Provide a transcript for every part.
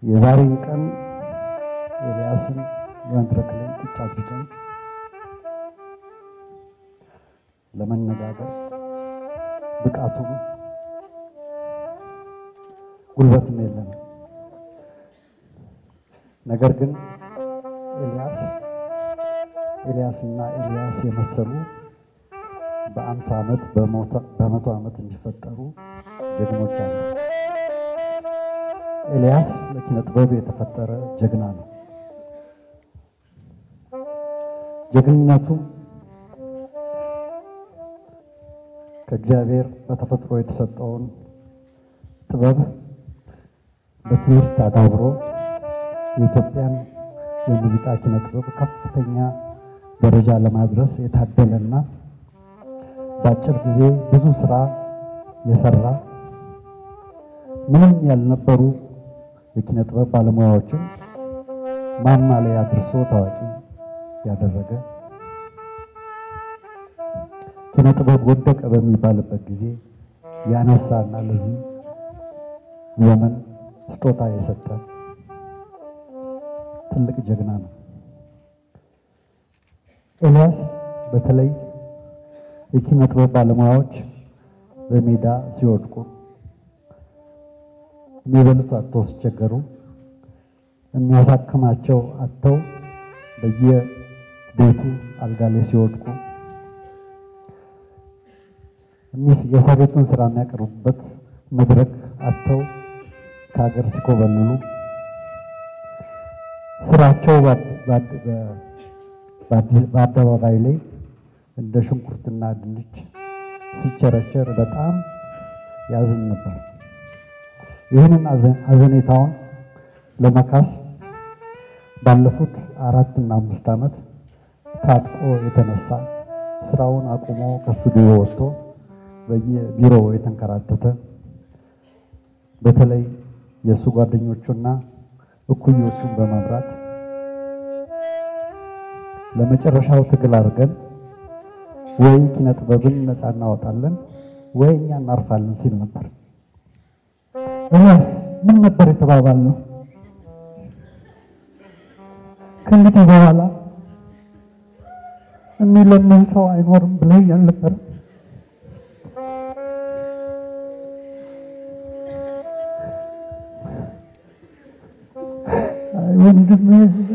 የዛሬን ቀን ኤልያስን በመድረክ ላይ ቁጭ አድርገን ለመነጋገር ብቃቱም ጉልበትም የለንም። ነገር ግን ኤልያስ ኤልያስና ኤልያስ የመሰሉ በአምሳ ዓመት በመቶ ዓመት የሚፈጠሩ ጀግኖች አሉ። ኤልያስ ለኪነ ጥበብ የተፈጠረ ጀግና ነው። ጀግንነቱ ከእግዚአብሔር በተፈጥሮ የተሰጠውን ጥበብ በትምህርት አዳብሮ የኢትዮጵያን የሙዚቃ ኪነ ጥበብ ከፍተኛ ደረጃ ለማድረስ የታደለና በአጭር ጊዜ ብዙ ስራ የሰራ ምንም ያልነበሩ የኪነ ጥበብ ባለሙያዎችን ማማ ላይ አድርሶ ታዋቂ ያደረገ ኪነ ጥበብ ወደቀ በሚባልበት ጊዜ ያነሳና ለዚህ ዘመን ስጦታ የሰጠ ትልቅ ጀግና ነው። ኤልያስ በተለይ የኪነ ጥበብ ባለሙያዎች በሜዳ ሲወድቁ የሚበሉት አጥተው ሲቸገሩ የሚያሳክማቸው አጥተው በየቤቱ አልጋ ላይ ሲወድቁ የሰሩትን ስራ የሚያቀርቡበት መድረክ አጥተው ከሀገር ሲኮበልሉ ስራቸው በአደባባይ ላይ እንደ ሽንኩርትና ድንች ሲቸረቸር በጣም ያዝን ነበር። ይህንን አዘኔታውን ለመካስ ባለፉት አራት እና አምስት ዓመት ታጥቆ የተነሳ ስራውን አቁሞ ከስቱዲዮ ወጥቶ በየቢሮው የተንከራተተ በተለይ የእሱ ጓደኞቹና እኩዮቹን በመምራት ለመጨረሻው ትግል አድርገን ወይ ኪነ ጥበብን ነፃ እናወጣለን ወይ እኛ እናርፋለን ሲል ነበር። ኤልያስ ምን ነበር የተባባል ነው? ከእንግዲህ በኋላ የሚለምን ሰው አይኖርም ብለህ አልነበረም? አይ ወንድሜ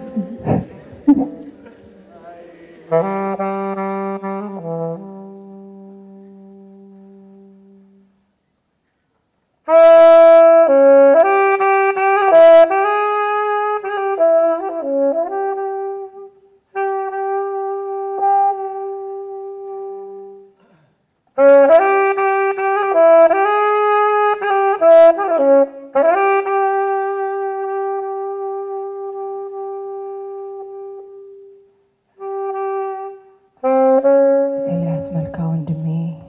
ኤልያስ መልካ ወንድሜ፣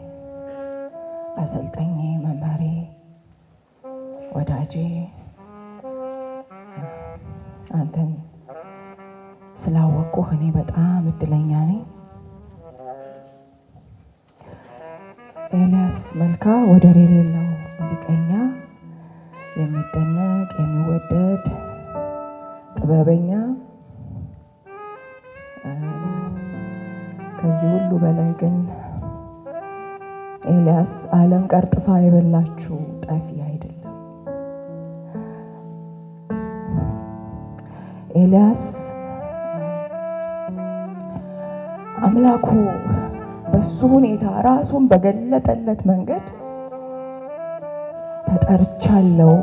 አሰልጣኜ፣ መማሬ፣ ወዳጄ አንተን ስላወቅኩህ እኔ በጣም እድለኛ ነኝ። ኤልያስ መልካ ወደር የሌለው ሙዚቀኛ፣ የሚደነቅ የሚወደድ ጥበበኛ ከዚህ ሁሉ በላይ ግን ኤልያስ ዓለም ቀርጥፋ የበላችሁ ጠፊ አይደለም። ኤልያስ አምላኩ በሱ ሁኔታ ራሱን በገለጠለት መንገድ ተጠርቻለሁ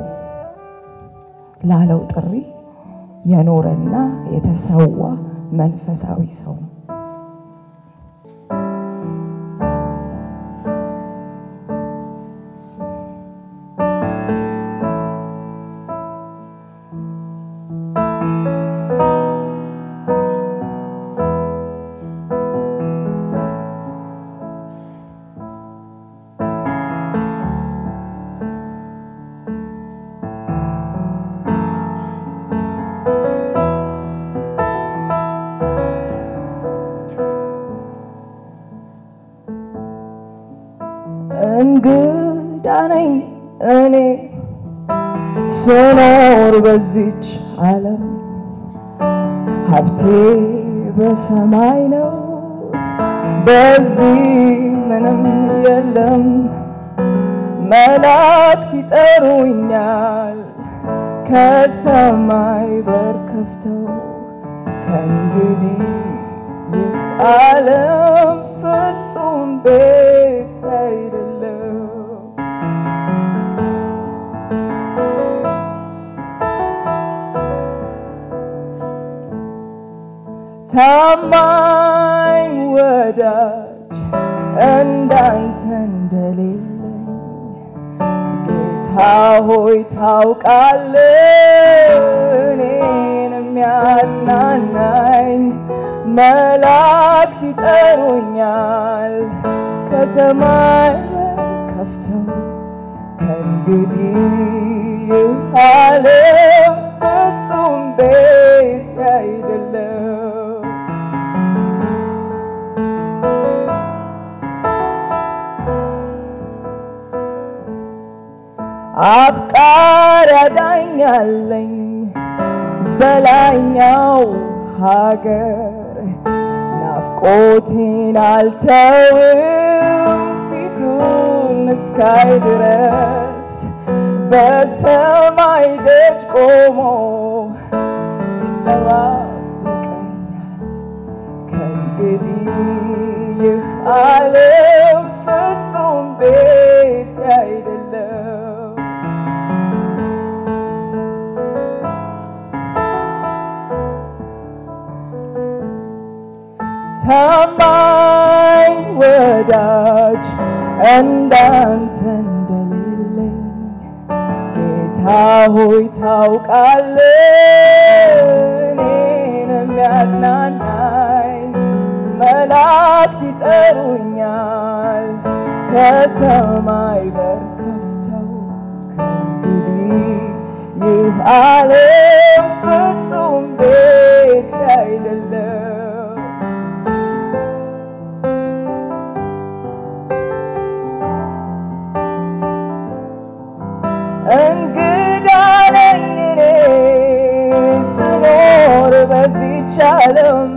ላለው ጥሪ የኖረና የተሰዋ መንፈሳዊ ሰው ነው። እንግዳ ነኝ እኔ ስኖር በዚች ዓለም ሀብቴ በሰማይ ነው። በዚህ ምንም የለም። መላእክት ይጠሩኛል ከሰማይ በር ከፍተው ከእንግዲህ ይህ ዓለም ፍጹም ቤት አይደለም። ታማኝ ወዳጅ እንዳንተ እንደሌለኝ ጌታ ሆይ ታውቃለህ እኔን የሚያጽናናኝ መላእክት ይጠሩኛል ከሰማይ ከፍተው ከእንግዲህ ይህ ዓለም ፍጹም ቤት አይደለም። አፍቃሪ ያዳኛለኝ በላይኛው ሀገር ናፍቆቴን አልተውም ፊቱን እስካይ ድረስ በሰማይ ደጅ ቆሞ ይጠባበቀኛል ከእንግዲህ ይህ ዓለም ፍጹም ቤት አይደለም። ታማኝ ወዳጅ እንዳንተ እንደሌለኝ ጌታ ሆይ ታውቃለህ እኔን የሚያጽናናኝ መላእክት ይጠሩኛል ከሰማይ በር ከፍተው ከእንግዲህ ይህ ዓለም ፍጹም ቤት አይደለም። እንግዳ ነኝ እኔ ስኖር በዚች ዓለም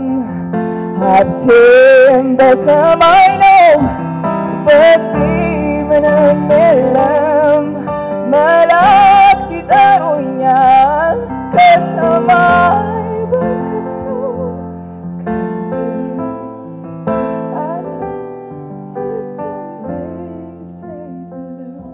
ሀብቴም በሰማይ ነው፣ በዚህ ምንም የለም። መላእክት ይጠሩኛል ከሰማይ በከፍተው ከእንግዲህ ዓለም ፍጹም ቤት አይደለም።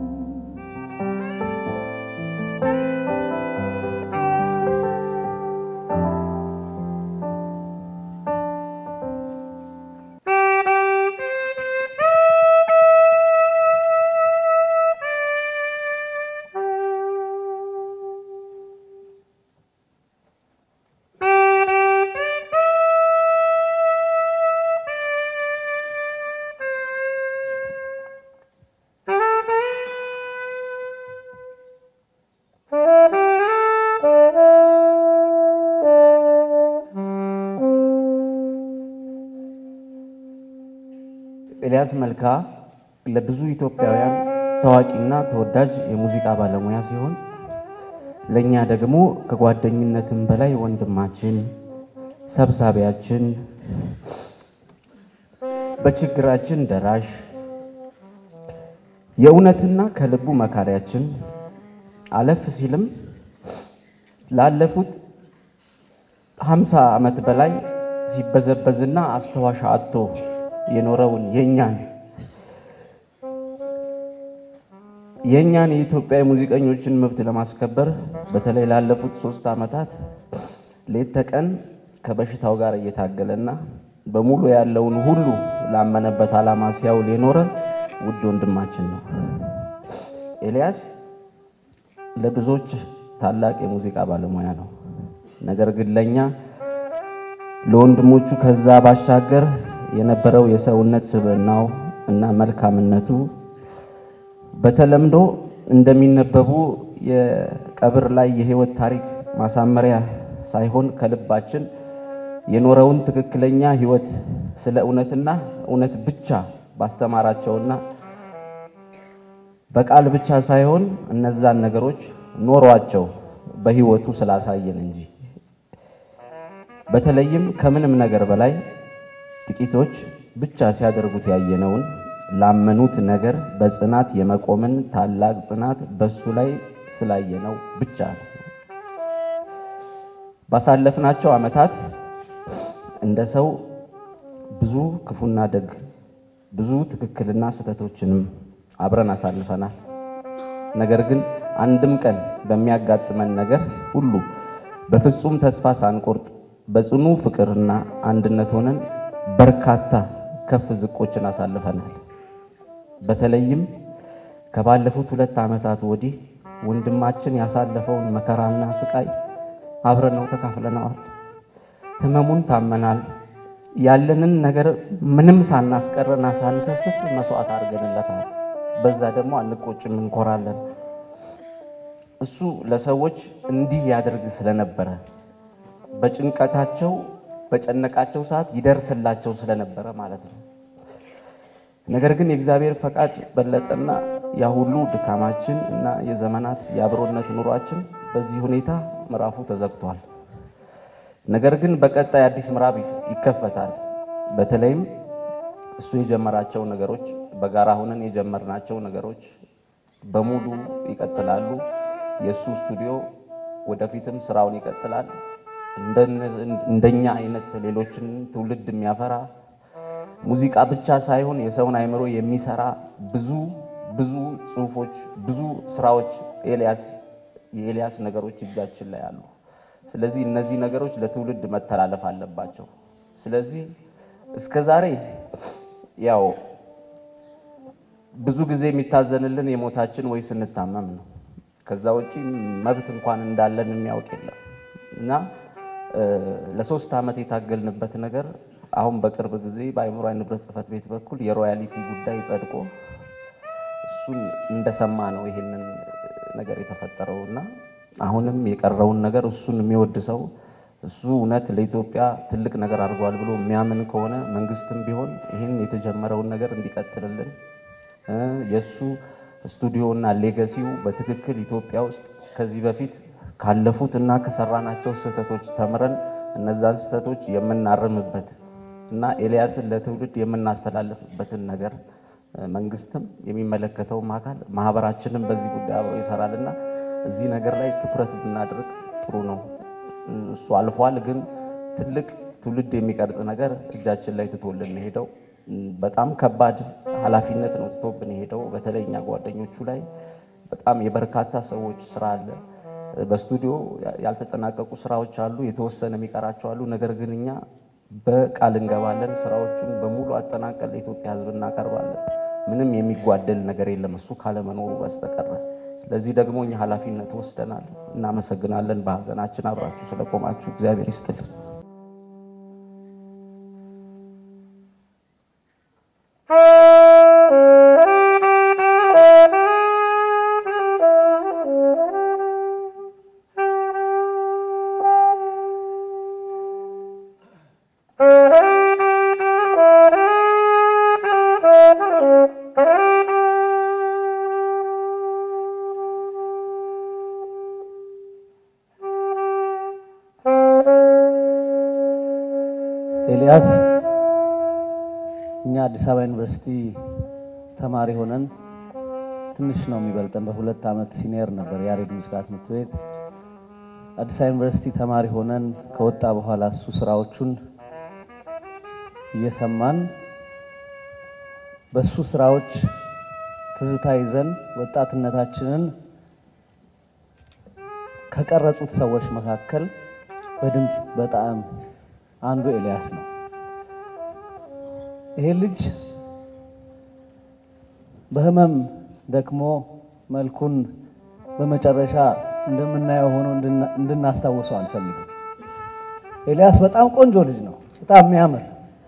ኤልያስ መልካ ለብዙ ኢትዮጵያውያን ታዋቂና ተወዳጅ የሙዚቃ ባለሙያ ሲሆን ለእኛ ደግሞ ከጓደኝነትም በላይ ወንድማችን፣ ሰብሳቢያችን፣ በችግራችን ደራሽ፣ የእውነትና ከልቡ መካሪያችን አለፍ ሲልም ላለፉት ሀምሳ ዓመት በላይ ሲበዘበዝና አስተዋሽ አጥቶ የኖረውን የኛን የእኛን የኢትዮጵያ ሙዚቀኞችን መብት ለማስከበር በተለይ ላለፉት ሶስት ዓመታት ሌት ተቀን ከበሽታው ጋር እየታገለና በሙሉ ያለውን ሁሉ ላመነበት ዓላማ ሲያውል የኖረ ውድ ወንድማችን ነው። ኤልያስ ለብዙዎች ታላቅ የሙዚቃ ባለሙያ ነው። ነገር ግን ለእኛ ለወንድሞቹ ከዛ ባሻገር የነበረው የሰውነት ስብዕናው እና መልካምነቱ በተለምዶ እንደሚነበቡ የቀብር ላይ የህይወት ታሪክ ማሳመሪያ ሳይሆን ከልባችን የኖረውን ትክክለኛ ህይወት ስለ እውነትና እውነት ብቻ ባስተማራቸውና በቃል ብቻ ሳይሆን እነዛን ነገሮች ኖሯቸው በሕይወቱ ስላሳየን እንጂ። በተለይም ከምንም ነገር በላይ ጥቂቶች ብቻ ሲያደርጉት ያየነውን ላመኑት ነገር በጽናት የመቆምን ታላቅ ጽናት በሱ ላይ ስላየነው ብቻ ነው። ባሳለፍናቸው ዓመታት እንደ ሰው ብዙ ክፉና ደግ፣ ብዙ ትክክልና ስህተቶችንም አብረን አሳልፈናል። ነገር ግን አንድም ቀን በሚያጋጥመን ነገር ሁሉ በፍጹም ተስፋ ሳንቆርጥ በጽኑ ፍቅርና አንድነት ሆነን በርካታ ከፍ ዝቆችን አሳልፈናል። በተለይም ከባለፉት ሁለት ዓመታት ወዲህ ወንድማችን ያሳለፈውን መከራና ስቃይ አብረን ነው ተካፍለነዋል። ህመሙን ታመናል። ያለንን ነገር ምንም ሳናስቀረና ሳንሰስት መስዋዕት አድርገንለታል። በዛ ደግሞ አንቆጭም፣ እንኮራለን። እሱ ለሰዎች እንዲህ ያደርግ ስለነበረ በጭንቀታቸው በጨነቃቸው ሰዓት ይደርስላቸው ስለነበረ ማለት ነው። ነገር ግን የእግዚአብሔር ፈቃድ በለጠና ያ ሁሉ ድካማችን እና የዘመናት የአብሮነት ኑሯችን በዚህ ሁኔታ ምዕራፉ ተዘግቷል። ነገር ግን በቀጣይ አዲስ ምዕራፍ ይከፈታል። በተለይም እሱ የጀመራቸው ነገሮች በጋራ ሆነን የጀመርናቸው ነገሮች በሙሉ ይቀጥላሉ። የእሱ ስቱዲዮ ወደፊትም ስራውን ይቀጥላል። እንደኛ አይነት ሌሎችን ትውልድ የሚያፈራ ሙዚቃ ብቻ ሳይሆን የሰውን አእምሮ የሚሰራ ብዙ ብዙ ጽሁፎች፣ ብዙ ስራዎች ኤልያስ የኤልያስ ነገሮች እጃችን ላይ አሉ። ስለዚህ እነዚህ ነገሮች ለትውልድ መተላለፍ አለባቸው። ስለዚህ እስከ ዛሬ ያው ብዙ ጊዜ የሚታዘንልን የሞታችን ወይ ስንታመም ነው። ከዛ ውጪ መብት እንኳን እንዳለን የሚያውቅ የለም እና ለሶስት ዓመት የታገልንበት ነገር አሁን በቅርብ ጊዜ በአእምሯዊ ንብረት ጽሕፈት ቤት በኩል የሮያሊቲ ጉዳይ ጸድቆ እሱን እንደሰማ ነው ይሄንን ነገር የተፈጠረው እና አሁንም የቀረውን ነገር እሱን የሚወድ ሰው እሱ እውነት ለኢትዮጵያ ትልቅ ነገር አድርጓል ብሎ የሚያምን ከሆነ መንግስትም ቢሆን ይህን የተጀመረውን ነገር እንዲቀጥልልን የእሱ ስቱዲዮና ሌገሲው በትክክል ኢትዮጵያ ውስጥ ከዚህ በፊት ካለፉት እና ከሰራናቸው ስህተቶች ተምረን እነዛን ስህተቶች የምናርምበት እና ኤልያስን ለትውልድ የምናስተላልፍበትን ነገር መንግስትም የሚመለከተውም አካል ማህበራችንም በዚህ ጉዳይ አብሮ ይሰራልና እዚህ ነገር ላይ ትኩረት ብናደርግ ጥሩ ነው። እሱ አልፏል፣ ግን ትልቅ ትውልድ የሚቀርጽ ነገር እጃችን ላይ ትቶልን ሄደው በጣም ከባድ ኃላፊነት ነው ትቶብን ሄደው። በተለይ እኛ ጓደኞቹ ላይ በጣም የበርካታ ሰዎች ስራ አለ። በስቱዲዮ ያልተጠናቀቁ ስራዎች አሉ፣ የተወሰነ የሚቀራቸው አሉ። ነገር ግን እኛ በቃል እንገባለን፣ ስራዎቹን በሙሉ አጠናቀን ለኢትዮጵያ ሕዝብ እናቀርባለን። ምንም የሚጓደል ነገር የለም እሱ ካለመኖሩ በስተቀረ። ስለዚህ ደግሞ እኛ ኃላፊነት ወስደናል። እናመሰግናለን። በሀዘናችን አብራችሁ ስለቆማችሁ እግዚአብሔር ይስጥልን። ኤልያስ እኛ አዲስ አበባ ዩኒቨርሲቲ ተማሪ ሆነን ትንሽ ነው የሚበልጠን፣ በሁለት ዓመት ሲኒየር ነበር ያሬድ ሙዚቃ ትምህርት ቤት። አዲስ አበባ ዩኒቨርሲቲ ተማሪ ሆነን ከወጣ በኋላ እሱ ስራዎቹን እየሰማን በሱ ስራዎች ትዝታ ይዘን ወጣትነታችንን ከቀረጹት ሰዎች መካከል በድምፅ በጣም አንዱ ኤልያስ ነው። ይሄ ልጅ በህመም ደክሞ መልኩን በመጨረሻ እንደምናየው ሆኖ እንድናስታውሰው አልፈልግም። ኤልያስ በጣም ቆንጆ ልጅ ነው። በጣም የሚያምር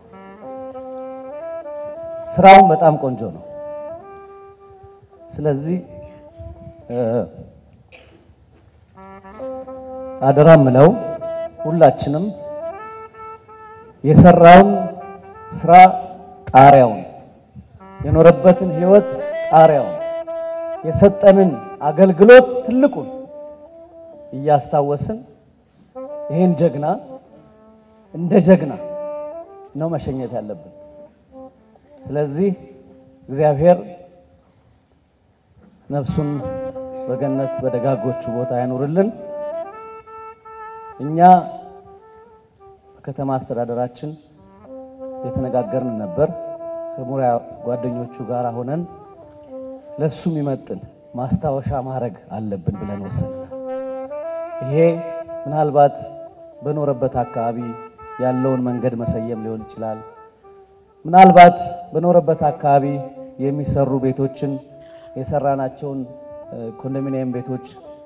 ስራውን በጣም ቆንጆ ነው። ስለዚህ አደራ ምለው ሁላችንም የሰራውን ስራ ጣሪያውን የኖረበትን ህይወት ጣሪያውን የሰጠንን አገልግሎት ትልቁን እያስታወስን ይህን ጀግና እንደ ጀግና ነው መሸኘት ያለብን። ስለዚህ እግዚአብሔር ነፍሱን በገነት በደጋጎቹ ቦታ ያኑርልን። እኛ በከተማ አስተዳደራችን የተነጋገርን ነበር። ከሙያ ጓደኞቹ ጋር ሆነን ለሱ የሚመጥን ማስታወሻ ማድረግ አለብን ብለን ወሰንናል። ይሄ ምናልባት በኖረበት አካባቢ ያለውን መንገድ መሰየም ሊሆን ይችላል። ምናልባት በኖረበት አካባቢ የሚሰሩ ቤቶችን የሰራናቸውን ኮንዶሚኒየም ቤቶች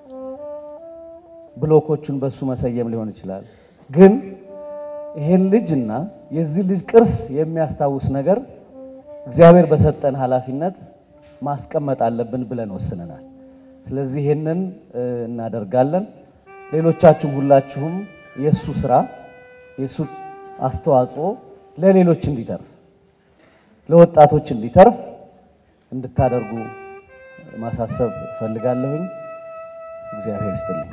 ብሎኮቹን በሱ መሰየም ሊሆን ይችላል። ግን ይሄን ልጅና የዚህ ልጅ ቅርስ የሚያስታውስ ነገር እግዚአብሔር በሰጠን ኃላፊነት ማስቀመጥ አለብን ብለን ወስነናል። ስለዚህ ይህንን እናደርጋለን። ሌሎቻችሁም ሁላችሁም የእሱ ስራ የእሱ አስተዋጽኦ ለሌሎች እንዲተርፍ ለወጣቶች እንዲተርፍ እንድታደርጉ ማሳሰብ እፈልጋለሁኝ። እግዚአብሔር ይስጥልኝ።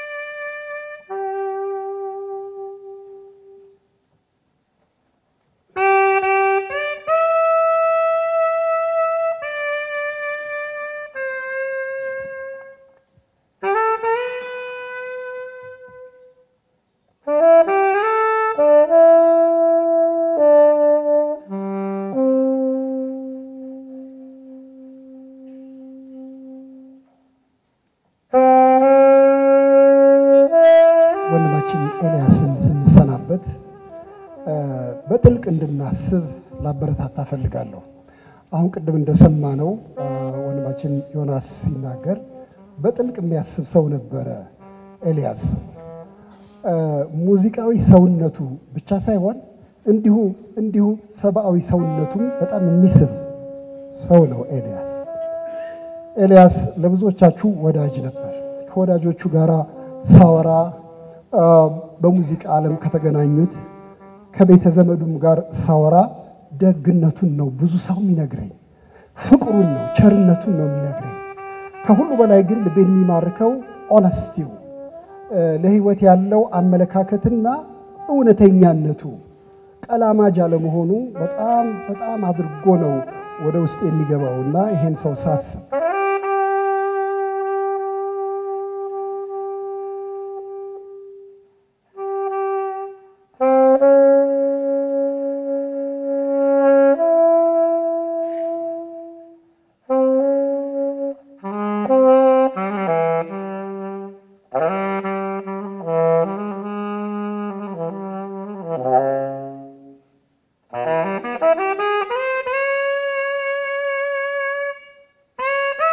ወንድማችን ኤልያስን ስንሰናበት በጥልቅ እንድናስብ ላበረታታ ፈልጋለሁ። አሁን ቅድም እንደሰማነው ወንድማችን ዮናስ ሲናገር በጥልቅ የሚያስብ ሰው ነበረ ኤልያስ። ሙዚቃዊ ሰውነቱ ብቻ ሳይሆን እንዲሁ እንዲሁ ሰብአዊ ሰውነቱም በጣም የሚስብ ሰው ነው ኤልያስ። ኤልያስ ለብዙዎቻችሁ ወዳጅ ነበር። ከወዳጆቹ ጋር ሳወራ በሙዚቃ ዓለም ከተገናኙት ከቤተ ዘመዱም ጋር ሳወራ ደግነቱን ነው ብዙ ሰው የሚነግረኝ፣ ፍቅሩን ነው ቸርነቱን ነው የሚነግረኝ። ከሁሉ በላይ ግን ልቤን የሚማርከው ኦነስቲው፣ ለሕይወት ያለው አመለካከትና እውነተኛነቱ፣ ቀላማጅ አለመሆኑ በጣም በጣም አድርጎ ነው ወደ ውስጥ የሚገባውና ይሄን ሰው ሳስብ Thank you.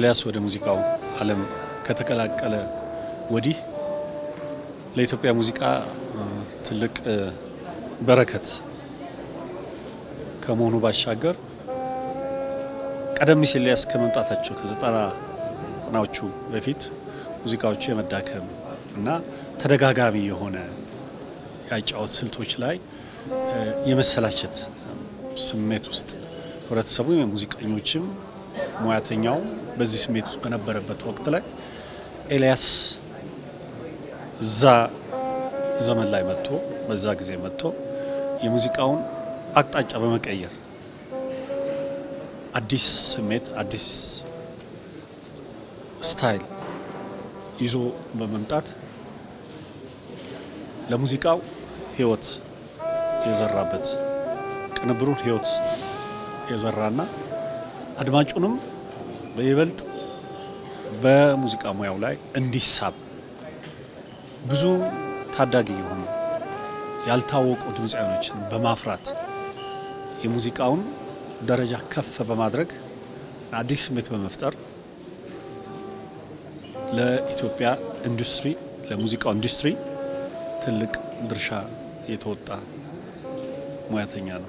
ኤልያስ ወደ ሙዚቃው ዓለም ከተቀላቀለ ወዲህ ለኢትዮጵያ ሙዚቃ ትልቅ በረከት ከመሆኑ ባሻገር ቀደም ሲል ኤልያስ ከመምጣታቸው ከዘጠና ዘጠናዎቹ በፊት ሙዚቃዎቹ የመዳከም እና ተደጋጋሚ የሆነ የአጫወት ስልቶች ላይ የመሰላቸት ስሜት ውስጥ ህብረተሰቡ የሙዚቀኞችም ሙያተኛው በዚህ ስሜት ውስጥ በነበረበት ወቅት ላይ ኤልያስ እዛ ዘመን ላይ መጥቶ በዛ ጊዜ መጥቶ የሙዚቃውን አቅጣጫ በመቀየር አዲስ ስሜት አዲስ ስታይል ይዞ በመምጣት ለሙዚቃው ህይወት የዘራበት ቅንብሩን ህይወት የዘራና አድማጩንም በይበልጥ በሙዚቃ ሙያው ላይ እንዲሳብ ብዙ ታዳጊ የሆኑ ያልታወቁ ድምፃውያኖችን በማፍራት የሙዚቃውን ደረጃ ከፍ በማድረግ አዲስ ስሜት በመፍጠር ለኢትዮጵያ ኢንዱስትሪ ለሙዚቃው ኢንዱስትሪ ትልቅ ድርሻ የተወጣ ሙያተኛ ነው።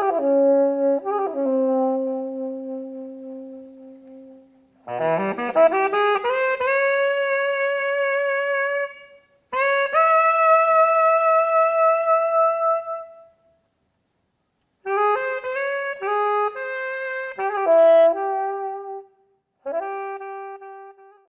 Thank you.